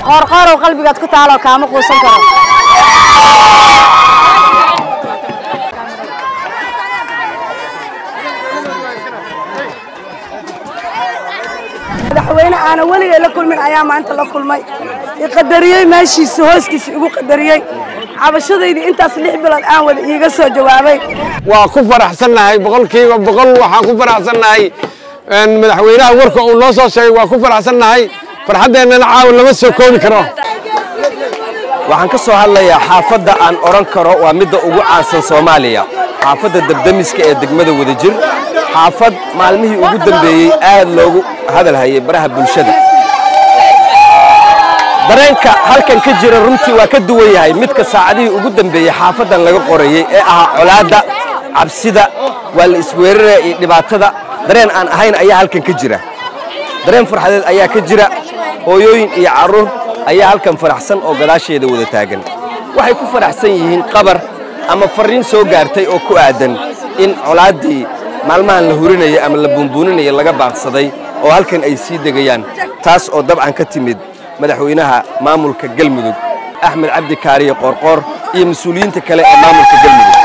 qoorqoorow qalbigaad ku taaloo kaama quusan karo madaxweyne aana weligay la kulmin ayaa maanta la kulmay iqadariyey meeshiisa hooskiisa igu qadariyey cabashadaydii intaas lix bilood aan wada iiga soo jawaabay waa ku faraxsannahay boqolkiiba boqol waxaan ku faraxsannahay madaxweynaha warka uu noo soo sheegay waa ku faraxsannahay farxaddeennana caawa lama soo koobi karo waxaan ka soo hadlayaa xaafadda aan odhan karo waa midda ugu caansan soomaaliya xaafadda debdemiska ee degmada wadajir xaafad maalmihii ugu dambeeyey aad loogu hadal hayay baraha bulshada dareenka halkan ka jira runtii waa ka duwan yahay midka saacadihii ugu dambeeyey xaafaddan laga qorayey ee ahaa colaadda cabsida waa la isweeraraya iyo dhibaatada dareen aan ahayn ayaa halkan ka jira dareen farxadeed ayaa ka jira hooyooyin iyo carruur ayaa halkan faraxsan oo gadaasheeda wada taagan waxay ku faraxsan yihiin qabar ama farriin soo gaartay oo ku aadan in colaaddii maalmahan la hurinaya ama la buunbuuninaya laga baaqsaday oo halkan ay sii degayaan taas oo dabcan ka timid madaxweynaha maamulka galmudug axmed cabdi kaariye qoorqoor iyo mas-uuliyiinta kale ee maamulka galmudug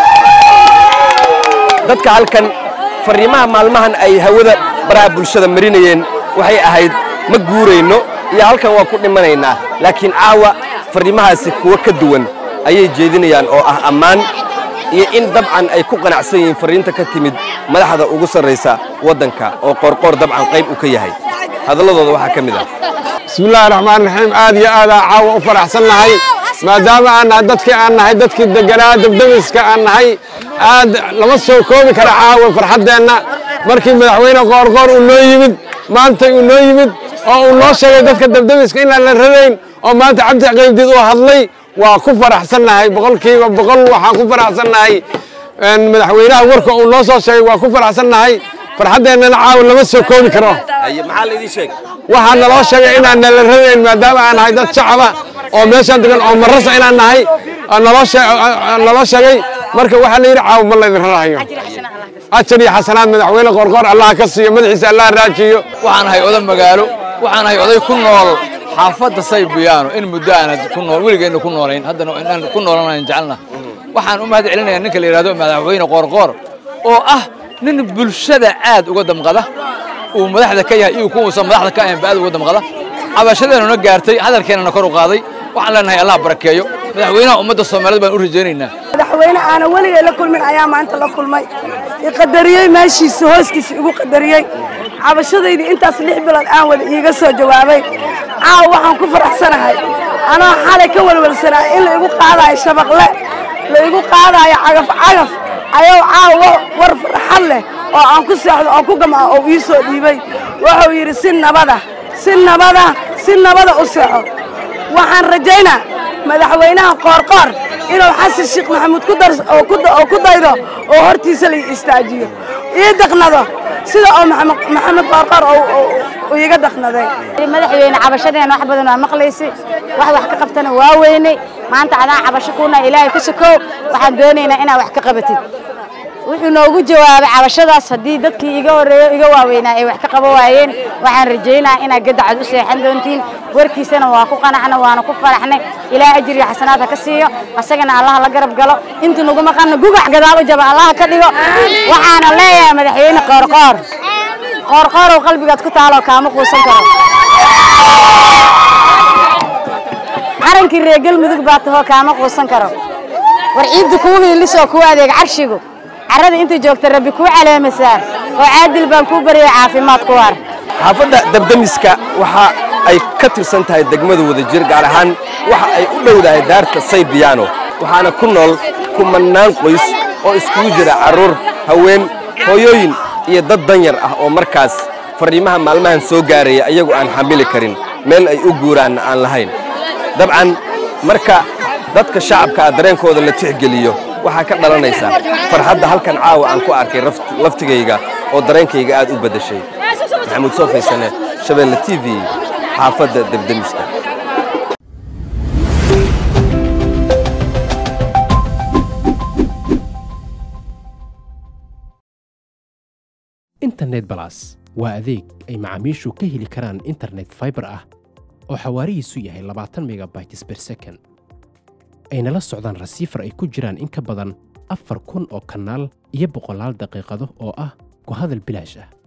dadka halkan farriimaha maalmahan ay hawada baraha bulshada marinayeen waxay ahayd ma guurayno iyo halkan waa ku dhimanaynaa laakiin caawa farriimahaasi kuwo ka duwan ayay jeedinayaan oo ah ammaan iyo in dabcan ay ku qanacsan yihiin farriinta ka timid madaxda ugu sarraysa waddanka oo qoorqoor dabcan qayb uu ka yahay hadalladooda waxaa ka mid ah bismillaahi raxmaan raxiim aad iyo aadaan caawa u faraxsannahay maadaama aan nahay dadkii aan nahay dadkii deganaa debdemiska aan nahay aad lama soo koobi kara caawa farxaddeenna markii madaxweyne qoorqoor uu noo yimid maantay uu noo yimid oo uu noo sheegay dadka debdemiska inaan la radayn oo maanta cabdi qaybdiid uu hadlay waa ku faraxsannahay boqolkiiba boqol waxaan ku faraxsannahay madaxweynaha warka uu noo soo sheegay waa ku faraxsannahay farxaddeennana caawa lama soo koobi karo maxaa laydin sheegay waxaa naloo sheegay inaan nala radayn maadaama aan nahay dad shacaba oo meeshaan degan oo marasa inaan nahay naloo sheegay marka waxaa la yidhi caawa ma laydin rarahayo ajar iyo xasanaad madaxweyne qoorqoor allah ka siiyo madaxiisa allah raajiyo waxaan ahay oday magaalo waxaan ahay oday ku nool xaafadda saybiyaano in muddo aan ku nool weligeenna ku noolayn haddana inaan ku noolanayn jecelna waxaan u mahad celinayaa ninka la yidhahdo madaxweyne qoorqoor oo ah nin bulshada aad uga damqada uu madaxda ka yahay iyo kuwuusan madaxda ka ahaynba aad uga damqada cabashadeennuna gaartay hadalkeennana kor u qaaday waxaan leenahay allah barakeeyo madaxweynaha ummadda soomaaliyeed baan u rajaynaynaa madaxweyne aana weligay la kulmin ayaa maanta la kulmay iqadariyey meeshiisa hooskiisa igu qadariyey cabashadaydii intaas lix bilood aan wada iiga soo jawaabay caawa waxaan ku faraxsanahay anoo xalay ka welwelsanaa in la igu qaadaayo shabaqle la igu qaadaayo cagaf cagaf ayuu caawa war farxad leh oo aan ku seexdo oo ku gamco oo ii soo dhiibay wuxuu yidhi si nabada si nabada si nabada u seexo waxaan rajaynaa madaxweynaha qoorqoor inuu xasan sheekh maxamuud oo ku daydo oo hortiisa la istaajiyo ii daqnado sida oo maxamed qoorqoor uu iiga daqnaday madaxweyne cabashadeena wax badan waa maqlaysi wax wax ka qabtana waa weynay maanta adaan cabasho kuuna ilaahay ku sokow waxaan doonaynaa inaad wax ka qabatid wuxuu noogu jawaabay cabashadaas haddii dadkii iga horreeyo iga waaweynaa ay wax ka qaba waayeen waxaan rajaynayaa inaad gadacad u seexan doontiin warkiisana waa ku qanacna waana ku faraxnay ilaahay ajir iyo xasanaad ha ka siiyo asagana allaha la garab galo inta nagu maqanna gugax gadaal u jaba allaha ka dhigo waxaana leeyahay madaxweyne qoorqoor qoorqoorow qalbigaad ku taaloo kaama quusan karo qarankii reer galmudug baa tahoo kaama quusan karo war ciidda kuu hiilisoo kuu adeeg carshigu carrada inta joogta rabbi kuu caleemasaar oo caadil baan kuu baryay caafimaad ku waar xaafadda dabdemiska waxa ay ka tirsan tahay degmada wadajir gaar ahaan waxa ay u dhowdahay daarta saybiyaano waxaana ku nool kumannaan qoys oo iskugu jira carruur haween hooyooyin iyo dad danyar ah oo markaas farriimaha maalmahan soo gaaraya ayagu aan xamili karin meel ay u guuraanna aan lahayn dabcan marka dadka shacabkaa dareenkooda la tixgeliyo waxaa ka dhalanaysa farxadda halkan caawa aan ku arkay laftigayga oo dareenkayga aad u beddeshay maxamuud soo faysane shabeelle t v xaafadda debdemiska internet balas waa adeeg ay macaamiishu ka heli karaan internet fiber ah oo xawaarihiisu yahay labaatan megabytes per second ayna la socdaan rasiifar ay ku jiraan in ka badan afar kun oo kanaal iyo boqolaal daqiiqado oo ah ku hadal bilaash ah